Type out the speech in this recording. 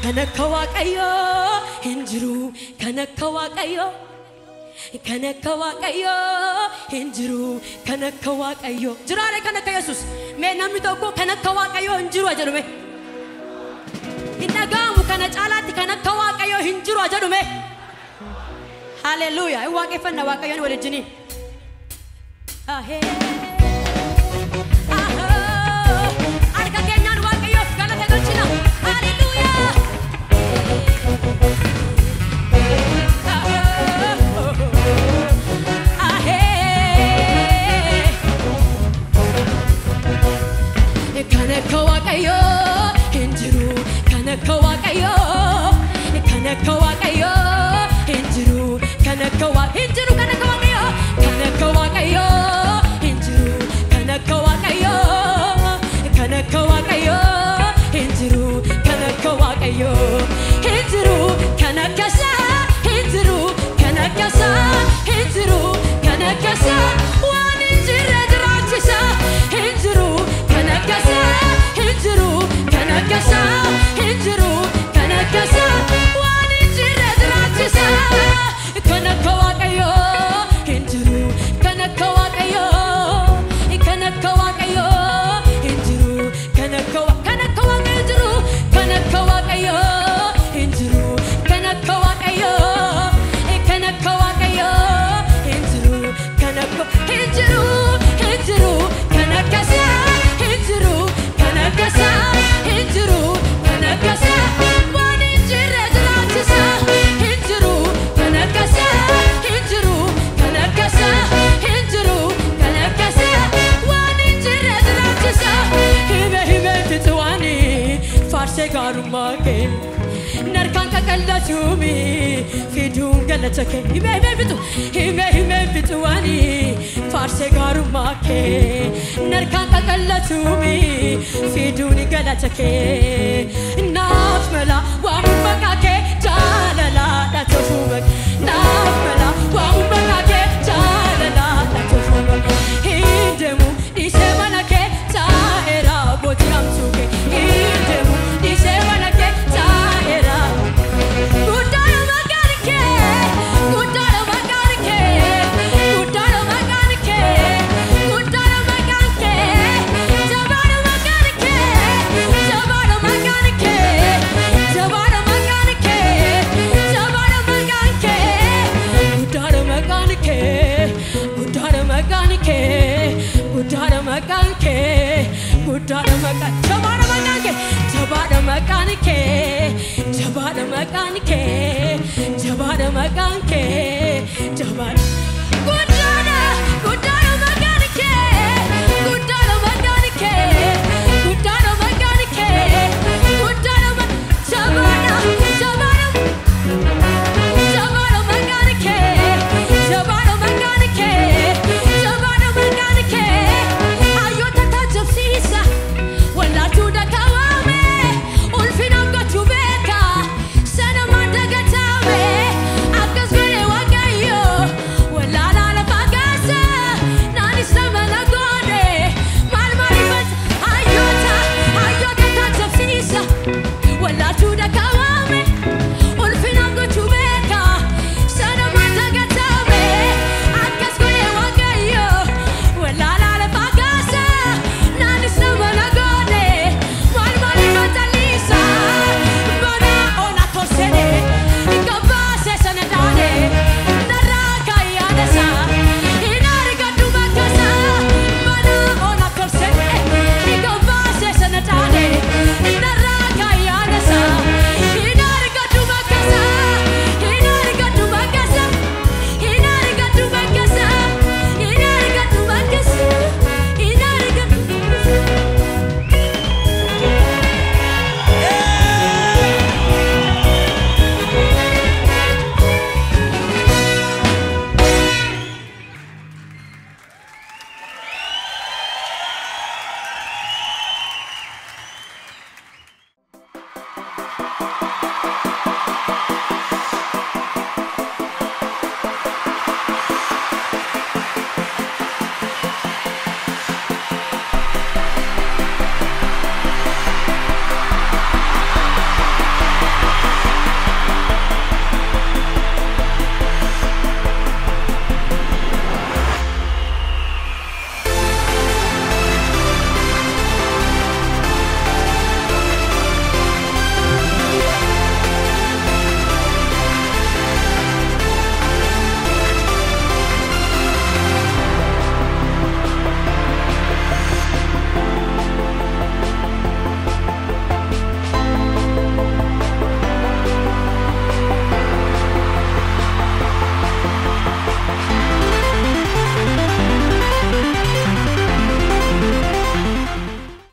kan akka waaqayyoo hin jiru kan akka waaqayyoo kan akka waaqayyoo hin jiru kan akka waaqayyoo jiraare kan akka yesus mee namni tokko kan akka waaqayyoo hin jiru jedhume hin dhaga'amu kana caalaatti kan akka waaqayyoo hin jiru jedhume haleluuyaa hin waaqeffanna waaqayyoon walijjiniin Ahee. Ahoo. Harka keenyaan waaqayyoof galata galchina. Haleluuyaa. Ahoo. Ahee. Kan akka waaqayyoo hin jiru. Kan akka waaqayyoo. Kan akka waaqayyoo hin jiru. Kan akka wa- hin jiru. Kan akka waaqayyoo. Kan akka waaqayyoo hin jiru. Kan akka waaqayyoo. Kan akka waaqayyoo hin jiru. Kan akka waaqayyoo hin jiru. Kan akka isaa hin jiru. Kan akka isaa hin jiru. Kan akka isaa waan hin jirre jiraachisa hin jiru. Kan akka isaa hin jiru. Kan akka isaa hin jiru. Kan akka isaa waan hin jirre jiraachisa. Kan akka waaqayyoo hin jiru. Kan akka waaqayyoo. Kan akka waaqayyoo hin jiru. Kan akka wa- kan akka waaqayyoo hin jiru. Kan akka waaqayyoo hin jiru. Kan akka waaqayyoo. Kan akka waaqayyoo hin jiru. Kan akka hin jiru. Hin jiru. Kan akka isaa hin jiru. Kan akka isaa hin jiru. Kan akka isaa waan hin jirre jiraachisa hin jiru. Kan akka isaa hin jiru. Kan akka isaa hin jiru. Kan akka isaa waan hin jirre jiraachisa. Hime hime fixuwaani faarsee gaarummaa kee. Narkaan qaqallatuumi fiduun galata kee. Hime hime fixu hime hime fixuwaani faarsee gaarummaa kee. Narkaan qaqallatuumi fiduun galata kee. Naaf mala waamuun maqaa kee jaalalaadha tolfuu maqaa. Naaf mala waamuun maqaa kee jaalalaadha tolfuu maqaa. Hin deemu dhiisee mana kee taa'eera bootii hamtuu kee. Hin deemu dhiisee mana kee taa'eera. Guddaadha maqaan kee, guddaadha maqaan kee, guddaadha maqaan kee, guddaadha maqaan kee, jabaadha maqaan kee, jabaadha maqaan kee, jabaadha maqaan kee, jabaadha maqaan kee, guddaadha maqaan kee, guddaadha maqaan kee, guddaadha maqaan kee, guddaadha maqaan, jabaadha maqaan kee, jabaadha maqaan kee, jabaadha maqaan kee, jabaadha maqaan kee, jabaadha.